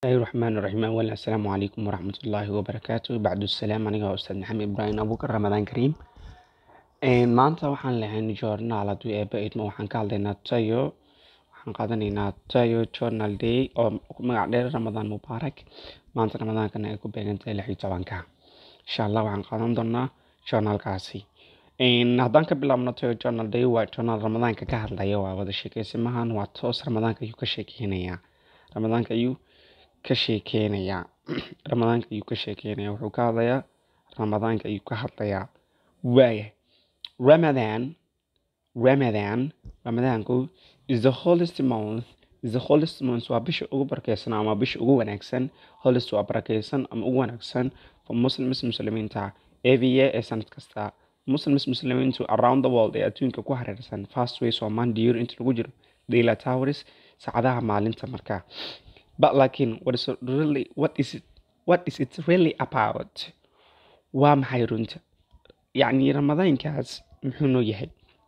bismillahi raxmaan raxiim awal assalaamu calaykum waraxmatullaahi wabarakaatu bacdu salaam aniga waa ustaad maxamed ibraahim abuukar ramadaan kariim maanta waxaan lahayn joornaal hadduu eeba idmo waxaan ka hadlaynaa tayo waxaan qaadanaynaa tayo journal day oo magac dheer ramadaan mubaarak maanta ramadaankana ay ku beegantahay lix iyo tobanka insha allah waxaan qaadan doonaa journaalkaasi haddaan ka bilaabno tayo journal day waa journal ramadaanka ka hadlaya waa wada sheekeysimahan waa toos ramadaanka ayuu ka sheekeynayaa ramadaanka ayuu ka sheekeynayaa ramadaanka ayuu ka sheekeynayaa wuxuu ka hadlayaa ramadaanka ayuu ka hadlayaa waaya ramadan ramadan ramadaanku is the holiest month is the holiest month waa bisha ugu barakeysan ama bisha ugu wanaagsan holiest waa barakeysan ama ugu wanaagsan for muslims muslimiinta every year ee sanad kasta muslims muslimiintu around the world ee adduunka ku hareersan fast way soomaan diyor inta lagu jiro daila towers saacadaha maalinta markaa but laakiin what is it really what is it what is it really about waa maxay runta yacni ramadaankaas muxuu noo yahay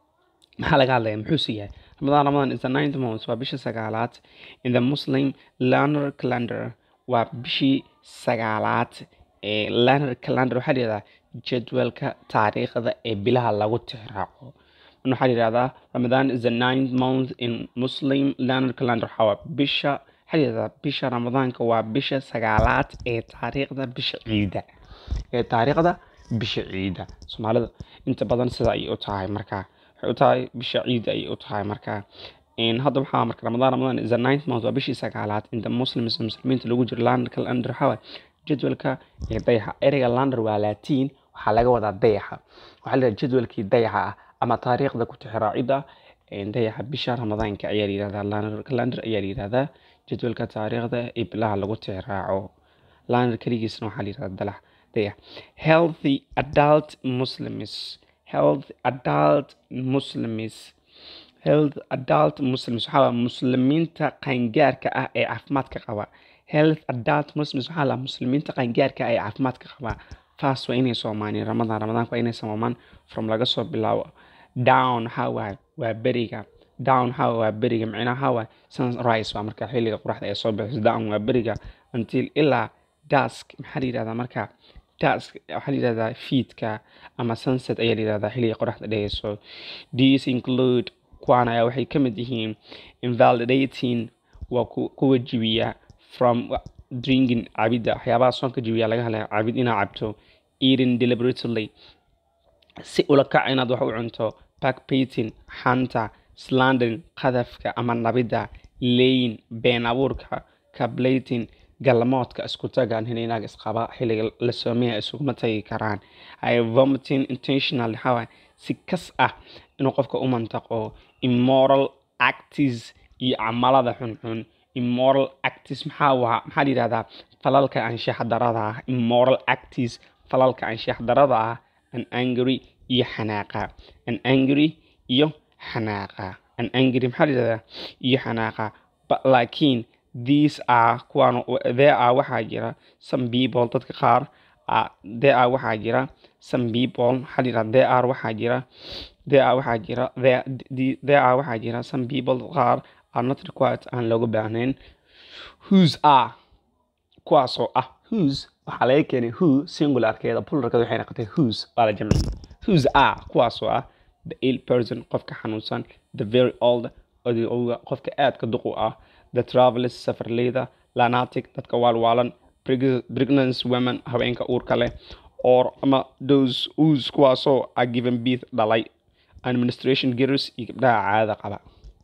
maxaa laga hadlaya muxuuse yahay ramadaan ramadan is the ninth month waa bisha sagaalaad in the muslim lunar calendar waa bishii sagaalaad ee lunar calendar waxaa layihahdaa jadwalka taariikhda ee bilaha lagu tixraaco waxaa layihahdaa ramadan is the ninth month in muslim lunar calendar waxaa bisha waxaa layihahdaa bisha ramadaanka waa bisha sagaalaad ee taariikhda bisha ciida ee taariikhda bisha ciida soomaalida inta badan sida ayay u tahay markaa waxay u tahay bisha ciida ayay u tahay markaa hadda waxaa marka ramadaan ramadaan is the ninth month waa bishii sagaalaad inta muslims muslimiinta lagu jiro lander calendar waxaa jadwalka ee dayaxa ereyga lander waa latiin waxaa laga wadaa dayaxa waxaa layidhaha jadwalkii dayaxa ah ama taariikhda ku tixraacida dayaxa bisha ramadaanka ayaa layihahdaa lander calendar ayaa layihahdaa jadwalka taariikhda ee bilaha lagu tixraaco lander keligiisna waxaa layihahdaa dalax dayax healthy adult muslims health adult muslims health adult muslims waxaa muslimiinta qaangaarka ah ee caafimaadka qaba health adult muslims waxaa la muslimiinta qaangaarka ah ee caafimaadka qaba fast waa inay soomaaniyeen ramadaan ramadaanka waa inay soomaan from laga soo bilaabo down waxaa waay waa beriga down waxaa waa beriga micnaha waxaa waay sunrise waa marka xilliga qoraxda ay soo bixiso down waa beriga until ilaa dusk maxaa la yidhahdaa marka dusk waxaa la yidhahdaa fiidka ama sunset ayaa la yidhahdaa xilliga qoraxda dhehayso these include kuwaan ayaa waxay ka mid yihiin invalidating waa kuwa jibiya from drinking cabidda waxyaabaha soonka jibiya laga hadlaya cabid inaad cabto eating deliberately si ula kac inaad wax u cunto backpating xanta slandering qadafka ama nabidda layin been abuurka cablating galmoodka isku tagaan hininaag isqaba xilliga la soomeya isuguma tagi karaan ay vomiting intentional waxaa si kas ah inuu qofka u mantaqo immoral actis iyo camalada xunxun immoral actis maxaa waa maxaa la yidhahdaa falalka anshax darada ah immoral actis falalka anshax darada ah an angry iyo xanaaqa an angry iyo xanaaqa an angry maxaa la yidhahdaa iyo xanaaqa but laakiin these are kuwaan there are waxaa jira some people dadka qaar there are waxaa jira some people waxaa la yidhahdaa there are waxaa jira there are waxaa jira there there are waxaa jira some people qaar are not required aan looga baahnayn whose are kuwaasoo ah whose waxaa laga keenay who singularkeeda plularkeeda waxay noqotay whose waa la jamciyay whose are kuwaasoo ah the ill person qofka xanuunsan the very old odayowga qofka aadka duqu ah the travelers safarleyda lanatic dadka waalwaalan pregnant women haweenka uurka leh or ama those whose kuwaasoo are given birth dhalay administration girls iyo gabdhaha caadada qaba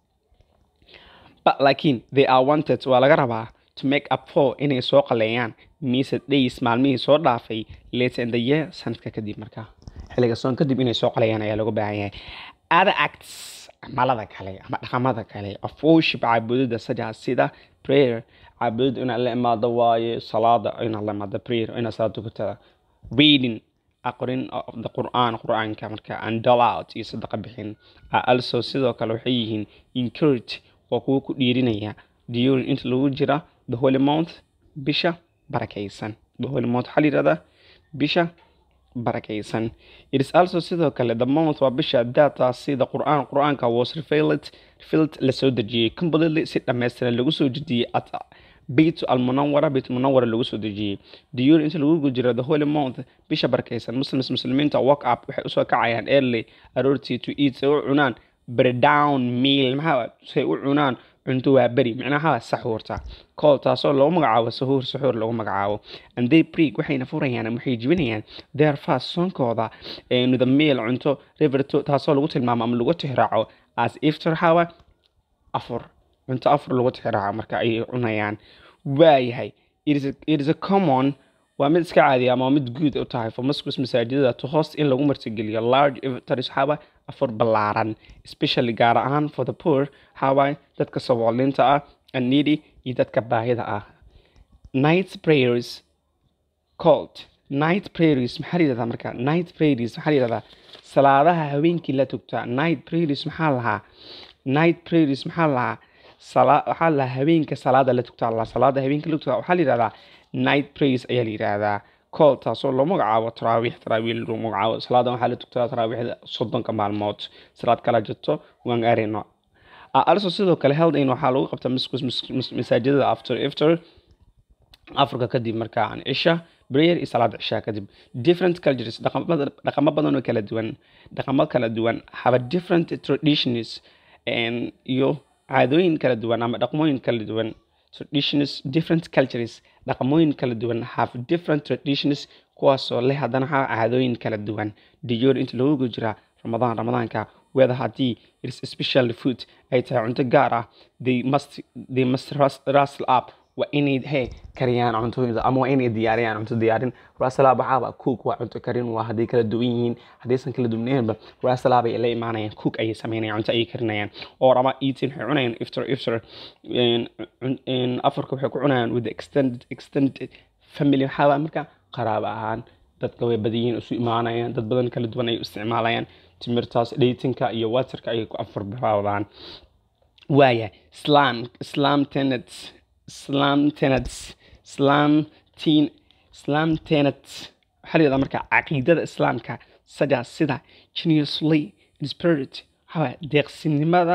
but laakiin they are wanted waa laga rabaa to make up for inay soo qaleeyaan mised days maalmihii soo dhaafay later in the year sanadka kadib markaa xilliga soon kadib inay soo qaleeyaan ayaa lagu baahan yahay other acts camalada kale ama dhaqamada kale of worship caabudida sidaas sida prayer caabudida inaad la imaado waaye salaada inaad la imaado prayer inaad salaad tukatada reading aqrin of the qur'aan qur'aanka marka and dol out iyo sadaqa bixin also sidoo kale waxay yihiin encourage waa kuwa ku dhiirinaya during inta lagu jira the holy month bisha barakaysan the holy month waxaa la yidhahdaa bisha barakaysan it is also sidoo kale the month waa bisha data sida qur'aan qur'aanka was revealed revealed la soo dejiyey completely si dhammaystiran lagu soo dejiyey at beyt almunawara beyt munawara lagu soo dejiyey during inta lagu guda jiro the holy month bisha barkaysan muslims muslimiinta walk up waxay usoo kacayaan early aroortii to eat say u cunaan breakdown meal maxaa say u cunaan cunto waa beri micnaha saxuurta call taasoo lagu magacaabo sahuur saxuur lagu magacaabo and they preak waxayna furayaan ama waxay jibinayaan their fast soonkooda the meal cunto river taasoo lagu tilmaamo ama lagu tixraaco as iftar hawa afur cunto afur lagu tixraaco marka ay cunayaan waayahay it is a common waa mid iska caadiya ama mid guud u tahay for mosques masaajidada to host in lagu martigeliyo large iftaris hawa afur ballaaran especially gaar ahaan for the poor hawa dadka sabooliinta ah and needy iyo dadka baahida ah night prayers called night prayers maxaa la yidhahdaa marka night prayers maxaa la yidhahdaa salaadaha habeenkii la tugtaa night prayers maxaa lahaa night prayers maxaa lahaa sala waxaa lahaa habeenka salaada la tugtaa la salaada habeenka la tugtaa waxaa la yidhahdaa night prayers ayaa la yidhaahdaa call taasoo loo magacaabo taraawiix taraawiix lagu magacaabo salaadan waxaa la tugtaa taraawiixda soddonka maalmood salaad kala jirto waan arino also sidoo kale heldain waxaa lagu qabtaa masaajidada after iftar africa kadib markaan cisha prayer iyo salaad cishaa kadib different cultures dhaqamo badan oo kala duwan dhaqamo kala duwan have a different traditions iyo caadooyin kala duwan ama dhaqmooyin kala duwan traditions different cultures dhaqamooyin kala duwan have different traditions kuwaasoo leh haddana ha caadooyin kala duwan diyoor inta lagu gujiraa ramadaan ramadaanka whether haddii it's special food ay tahay cunto gaar ah they must they must rustle up waa inay he kariyaan cuntooyinka ama waa inay diyaariyaan cunto diyaarin rasala baxaaba cook waa cunto karin waa hadday kala duwan yihiin haddaysan kala duwanaynba rasala bay la imaanayaan cook ayay sameynayaan cunto ayay karinayaan oo ama eating waxay cunayaan iftar iftar afarka waxay ku cunayaan with the extended extended family waxaaba marka qaraabo ahaan dadka way badayiin isu imaanayaan dad badan kala duwan ay isticmaalayaan timirtaas dhaytinka iyo waterka ayay ku afar bilaawdaan waaya islam islam tenets islam tenets islam teen islam tenets waxaa la yidhahdaa marka caqiidada islaamka sida sida geniusly spirit waxaa deeqsinimada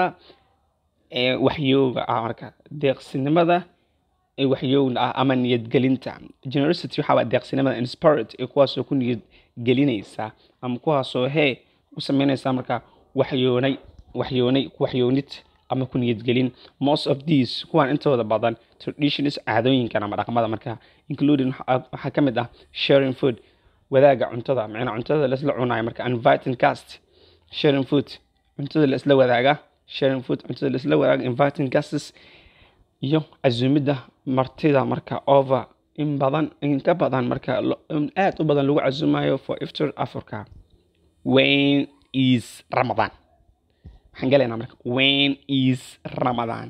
ee waxyooga ah marka deeqsinimada ee waxyowga ah ama niyadgelinta generosity waxaa waa deeqsinimada in spirit ee kuwaasoo ku niyadgelinaysa ama kuwaasoo hee u sameynaysa marka waxyoonay waxyoonay waxyoonid ama ku niyadgelin most of these kuwan intooda badan traditions caadooyinkan ama dhaqmada marka including waxaa ka mid ah sharing food wadaaga cuntada macnaa cuntada laisla cunayo marka inviting cast sharing food cuntada laisla wadaaga sharing food cuntada laisla wadaaga inviting guests iyo casuumidda martida marka over in badan in ka badan marka aad u badan lagu casuumayo for iftar africa when is ramadan waxaan galaynaa marka when is ramadan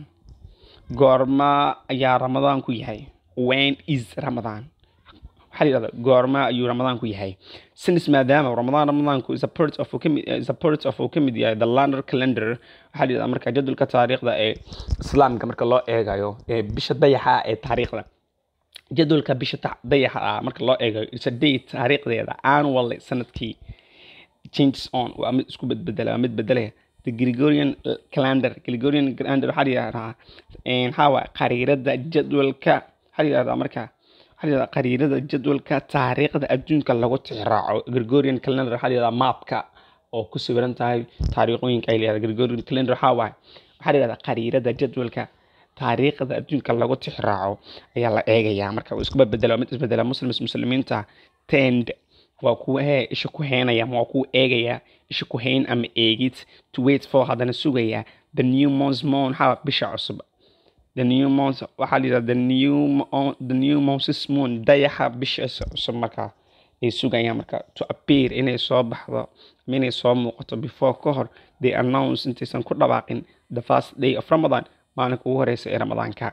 goorma ayaa ramadaan ku yahay when is ramadan waxaa la yidhahdaa goorma ayuu ramadaan ku yahay since maadaama ramadaan ramadaanku is a part of is a part of uu ka mid yahay the lunar calendar waxaa la yidhahdaa marka jadwalka taariikhda ee islaamka marka loo eegayo ee bisha dayaxa ee taariikhda jadwalka bisha dayaxa ah marka loo eegayo is a date taariikhdeeda annually sanadkii changes on waa mid isku bedbedela waa mid bedelaya the Gregorian calendar Gregorian calendar waxaa la yidhahdaa maxaa waay qariirada jadwalka waxaa la yidhahdaa marka waxaa la yidhahdaa qariirada jadwalka taariikhda adduunka lagu tixraaco Gregorian calendar waxaa la yidhahdaa maapka oo ku sawiran tahay taariikhooyinka ay leedahay Gregorian calendar waxaa waay waxaa la yidhahdaa qariirada jadwalka taariikhda adduunka lagu tixraaco ayaa la eegayaa marka uu isku bedbedela mid isbedela muslims muslimiinta tend waa kuwa hee isha ku heynaya waa kuwa eegaya isha ku hayn ama eegid to wait for haddana sugaya the new month moon waxaa bisha cusub the new month waxaa la yidhahda the new the new month's moon dayaxa bisha cusub markaa ay sugayaan marka to appear inay soo baxdo ama inay soo muuqato before ka hor they announce intaysan ku dhawaaqin the first day of ramadan maalinka ugu horeysa ee ramadaanka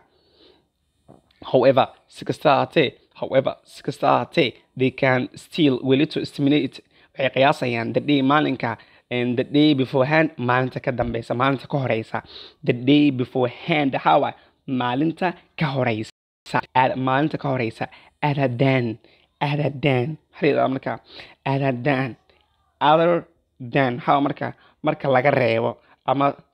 however si kasta ahaatee however si kasta ahaatee they can still weli to estimate waxay qiyaasayaan the day maalinka and the day beforehand maalinta ka dambeysa maalinta ka horeysa the day beforehand hawa maalinta ka horeysa maalinta ka horeysa adadan adadan maxaa marka adadan other than hawa marka marka laga reebo ama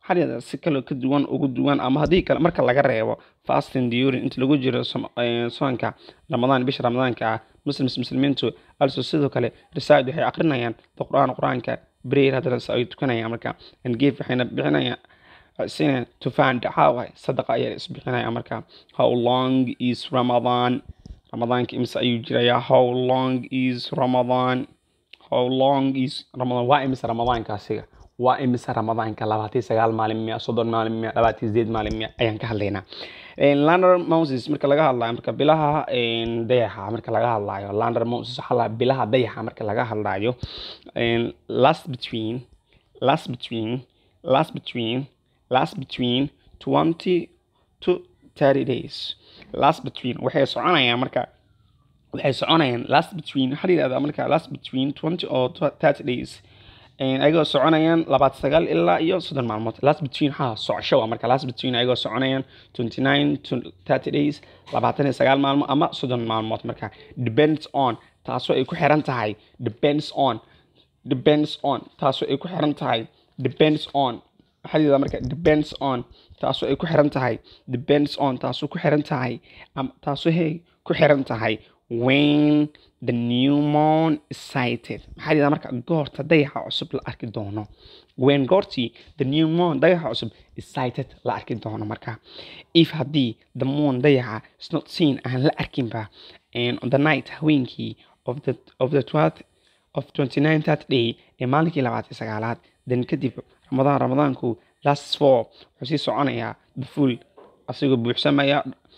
xaryada si kale ka duwan ugu duwan ama haddii kale marka laga reebo fasting during inta lagu jiro som- eh, soonka ramadaan bisha ramadaanka ah muslims muslimiintu also sidoo kale risaad waxay aqrinayaan the qur'aan qur-aanka prayer haddana se ay tukanayaan marka and give waxayna bixinayaan sinayaan to find how sadaqa ayaa isbixinaya marka how long is ramadan ramadaanka imse ayuu jirayaa how long is ramadan how long is ramadan waa imise ramadaanka asiga waa imise ramadaanka labaatan sagaal maalin miya soddon maalin miya labaatan sideed maalin miya ayaan ka hadlaynaa lander moses marka laga hadlayo marka bilaha een, dayaxa marka laga hadlayo lander moses waxaa la bilaha dayaxa marka laga hadlayo een, last between last between last between last between 20 to 30 days last between waxay soconayaan marka waxay soconayaan last between waxaa la yidhahdaa marka last between 20 or 30 days Een, ayagoo soconayaan labaatan sagaal ilaa iyo soddon maalmood last between ha socosho waa marka last between ayagoo soconayaan 29 to 30 days labaatan iyo sagaal maalmo ama soddon maalmood marka depends on taasoo ay ku xiran tahay depends on depends on taasoo ay ku xiran tahay depends on waxaa la yidhahdaa marka depends on taasoo ay ku xiran tahay depends on taasoo ku xiran tahay ama taasoo hey ku xiran tahay when the new moon is sighted maxaa la yidhahdaa marka goorta dayaxa cusub la arki doono when goortii the new moon dayaxa cusub is sighted la arki doono marka if haddii the moon dayaxa is not seen aan la arkinba and on the night haweenkii of the of the 12th of 29 that day ee maalinkii labaatan sagaalaad then kadib ramadaan ramadaanku last four wuxuu sii soconayaa the full asigoo buuxsamaya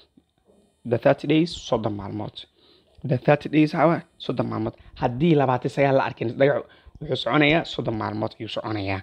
the 30 days soddon maalmood the 30 days hawa soddon maalmood haddii labaatan sagaal la arkin dhagax wuxuu soconayaa soddon maalmood ayuu soconayaa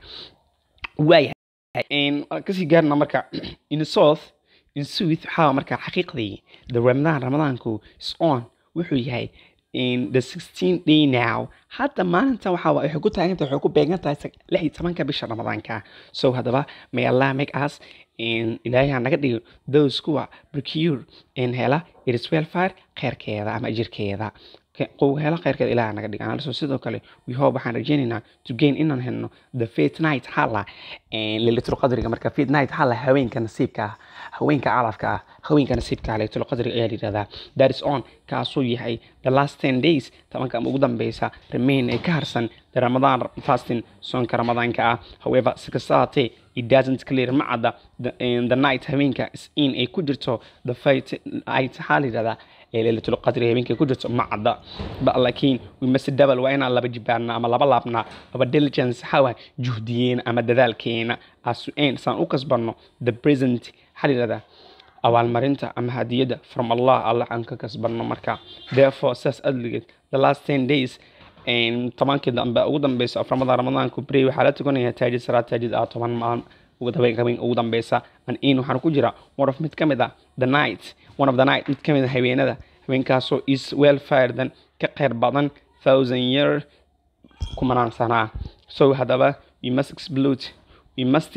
waayahay Een, waan kasii gaarna marka in south in south waxaa marka xaqiiqdii the ramadan ramadaanku is on wuxuu yahay in the 16 day now hadda maalinta waxaa wa- waxay ku taagan tahay waxay ku beegan tahay sag- lix iyo tobanka bisha ramadaanka so haddaba may allah make us in ilaahay ha naga dhigo those kuwa procure in hela it is welfare kheyrkeeda ama ajirkeeda Ke- qow hela kheyrkeeda ilaah ha naga dhigo also sidoo kale we hope waxaan rajaynaynaa to gain inaan helno the faith night hala lailatul qadriga marka faith night hala haweenka nasiibka ah haweenka calafka ah haweenka nasiibka ah lailatul qadriga ayaa la yidhahdaa that is on kaasuu yahay the last 10 days tobanka ama ugu dambeysa remain ee ka harsan the ramadan fasting soonka ramadaanka ah however si kasta haatee it doesn't clear ma cadda the, in the night haweenka is in ay ku jirto the fight night waxaa la yidhahdaa ee lailatul qadri habeenkay ku jirto ma cadda ba laakiin we must double waa inaan laba jibaarna ama laba laabna aba diligence xawa juhdiyeena ama dadaalkeena asu'een saan u kasbanno the present waxaa la yidhahdaa abaalmarinta ama hadiyadda from allah allah aan ka kasbanno marka therefore saas adligeed the last 10 days een, tobankii dambe ugu dambeysa of ramadan ramadaanku bray waxaa la tukanaya taajid salaad taajid ah toban maalin ugu dambeyn habeen ugu dambeysa an in waxaan ku jira one of mid ka mid ah the night one of the night mid ka mid ah habeenada habeenkaasoo is well firedan ka kheyr badan thousand year kumanaan sanaa so haddaba we must explode we must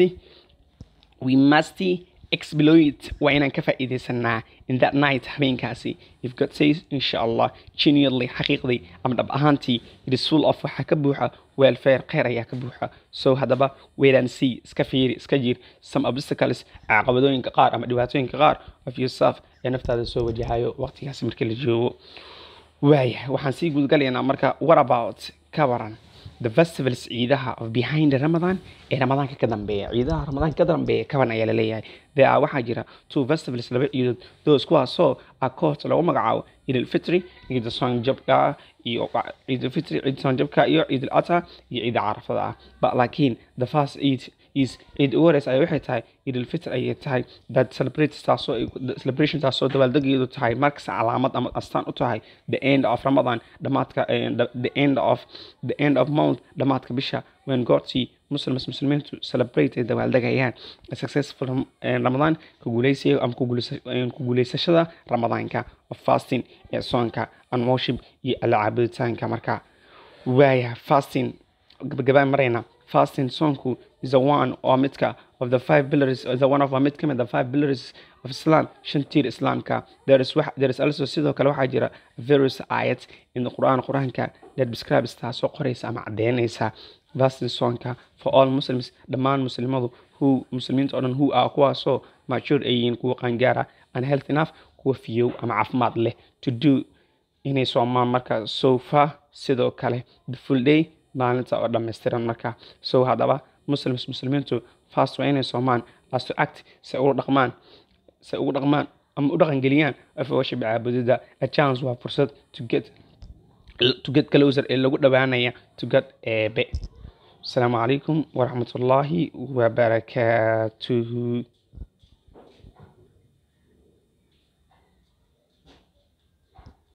we must exploit waa inaan ka faa'iidaysanaa in that night habeenkaasi if God says insha allah genuinely xaqiiqdii ama dhab ahaantii it is full of waxaa ka buuxa welfare kheyr ayaa ka buuxa so haddaba wait and see iska fiiri iska jir some obstacles caqabadooyinka qaar ama dhibaatooyinka qaar of yourself ee naftaada soo wajahayo waqtigaasi markii la joogo waaya waxaan sii gudgalaynaa marka what about ka waran the festivals ciidaha of behind ramadan ee ramadaanka ka dambeeya ciidaha ramadaanka ka dambeeya kaban ayaa laleeyahay there are waxaa jira two festivals laba ciidood those kuwaasoo akoort lagu magacaabo ciid alfitri ciida soonjabka iyo ciid alfitri ciid soonjabka iyo ciid alata iyo ciida carafada ah but laakiin the first eid is ciid ugu horeysa ayaa waxay tahay ciid alfitr ayay tahay that celebrates taasoo ay- the celebration taasoo dabaaldegeedu tahay markas calaamad ama astaan u tahay the end of ramadan dhamaadka eh, the, the end of the end of month dhamaadka bisha when goortii muslims muslimiintu celebrate ay dabaaldegayaan a successful ram- eh, ramadan ku guuleysiga ama ku guuleysa- eh, ku guuleysashada ramadaanka of fasting ee soonka and worship iyo alla caabuditaanka marka waaya fasting gabagabaan marayna fasting soonku is a one oo midka of the five pillars is a one of a mid ka mid a five pillars of Islam shan tiir Islaamka there is wax there is also sidoo kale waxaa jira various ayat in the Quran Quraanka that describes taasoo qoraysa ama cadeynaysa fasting soonka for all muslims dhammaan muslimadu who muslimiinta oo dhan who are kuwaasoo mature ay yihiin kuwa qaangaara and health enough kuwa fiyow ama caafimaad leh to do inay soomaan marka so far sidoo kale the full day maalinta oo dhammaystiran marka so haddaba muslims muslimiintu fast waa inay soomaan as to act se ugu dhaqmaan se ugu dhaqmaan ama u dhaqangeliyaan of worship caabudida a chance waa fursad to get to get closer ee lagu dhowaanaya to get eebe asalaamu calaykum waraxmatullaahi wabarakaatuhu